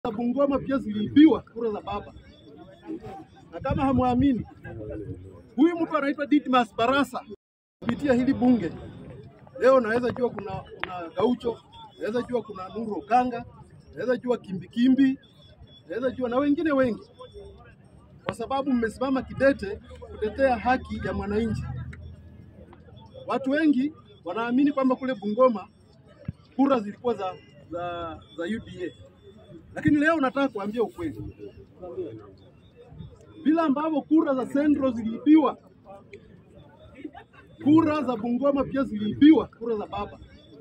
za Bungoma pia ziliibiwa kura za baba, na kama hamwamini, huyu mtu anaitwa Didmas Barasa kupitia hili bunge leo, naweza jua kuna, kuna Gaucho, naweza jua kuna Nuru Okanga, naweza jua Kimbikimbi, naweza jua na wengine wengi, kwa sababu mmesimama kidete kutetea haki ya mwananchi. Watu wengi wanaamini kwamba kule Bungoma kura zilikuwa za, za, za UDA, lakini leo nataka kuambia ukweli, vile ambavyo kura za Central ziliibiwa, kura za Bungoma pia ziliibiwa, kura za baba.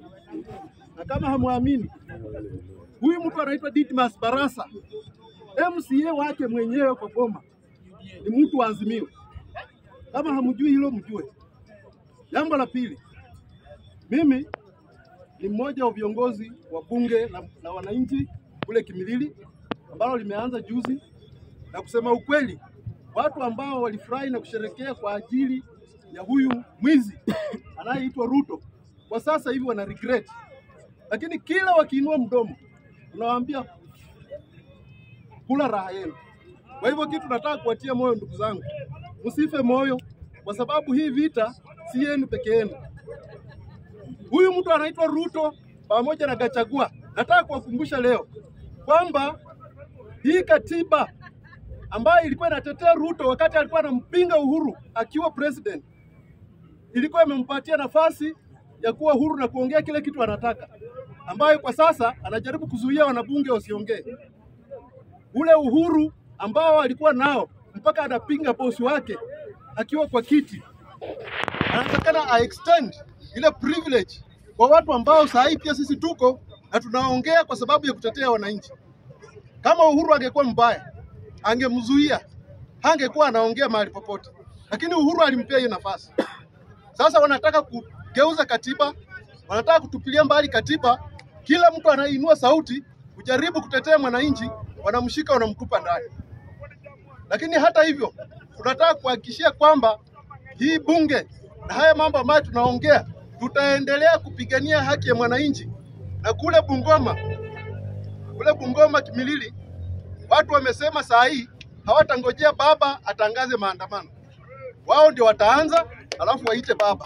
Na kama hamwamini, huyu mtu anaitwa Didmas Barasa, MCA wake mwenyewe kwa Boma ni mtu wa Azimio. Kama hamjui hilo, mjue. Jambo la pili, mimi ni mmoja wa viongozi wa bunge la, la wananchi kule Kimilili ambalo limeanza juzi, na kusema ukweli, watu ambao walifurahi na kusherekea kwa ajili ya huyu mwizi anayeitwa Ruto kwa sasa hivi wana regret, lakini kila wakiinua mdomo unawaambia kula raha yenu. Kwa hivyo kitu nataka kuwatia moyo ndugu zangu, msife moyo, kwa sababu hii vita si yenu peke yenu. Huyu mtu anaitwa Ruto pamoja na Gachagua. Nataka kuwakumbusha leo kwamba hii katiba ambayo ilikuwa inatetea Ruto wakati alikuwa anampinga Uhuru akiwa president, ilikuwa imempatia nafasi ya kuwa huru na kuongea kile kitu anataka, ambayo kwa sasa anajaribu kuzuia wanabunge wasiongee. Ule uhuru ambao alikuwa nao mpaka anapinga bosi wake akiwa kwa kiti, anatakana a extend ile privilege kwa watu ambao saa hii pia sisi tuko na tunaongea kwa sababu ya kutetea wananchi. Kama Uhuru angekuwa mbaya, angemzuia, hangekuwa anaongea mahali popote, lakini Uhuru alimpea hiyo nafasi. Sasa wanataka kugeuza katiba, wanataka kutupilia mbali katiba. Kila mtu anainua sauti kujaribu kutetea mwananchi, wanamshika wanamtupa ndani. Lakini hata hivyo, tunataka kuhakikishia kwamba hii bunge na haya mambo ambayo tunaongea, tutaendelea kupigania haki ya mwananchi. Na kule Bungoma, kule Bungoma Kimilili, watu wamesema saa hii hawatangojea baba atangaze maandamano, wao ndio wataanza, alafu waite baba,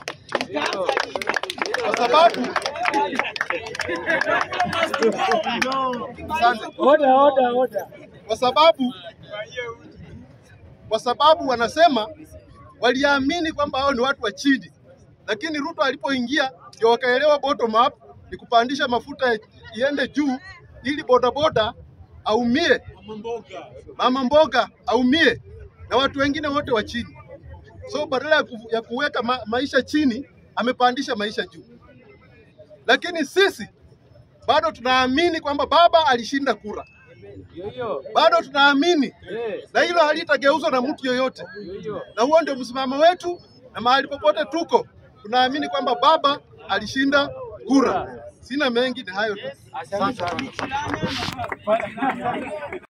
kwa sababu Asante. Order, order, order. kwa sababu kwa sababu wanasema waliamini kwamba hao ni watu wa chini, lakini Ruto alipoingia ndio wakaelewa bottom up ni kupandisha mafuta iende juu ili bodaboda aumie, mama mboga aumie na watu wengine wote wa chini. So badala ya, ku, ya kuweka ma, maisha chini amepandisha maisha juu, lakini sisi bado tunaamini kwamba baba alishinda kura, Yo, yo. bado tunaamini Eh, na hilo halitageuzwa na mtu yoyote, yo, yo. na huo ndio msimamo wetu, na mahali popote tuko tunaamini kwamba baba alishinda kura. Sina mengi, ni hayo tu. Asante sana.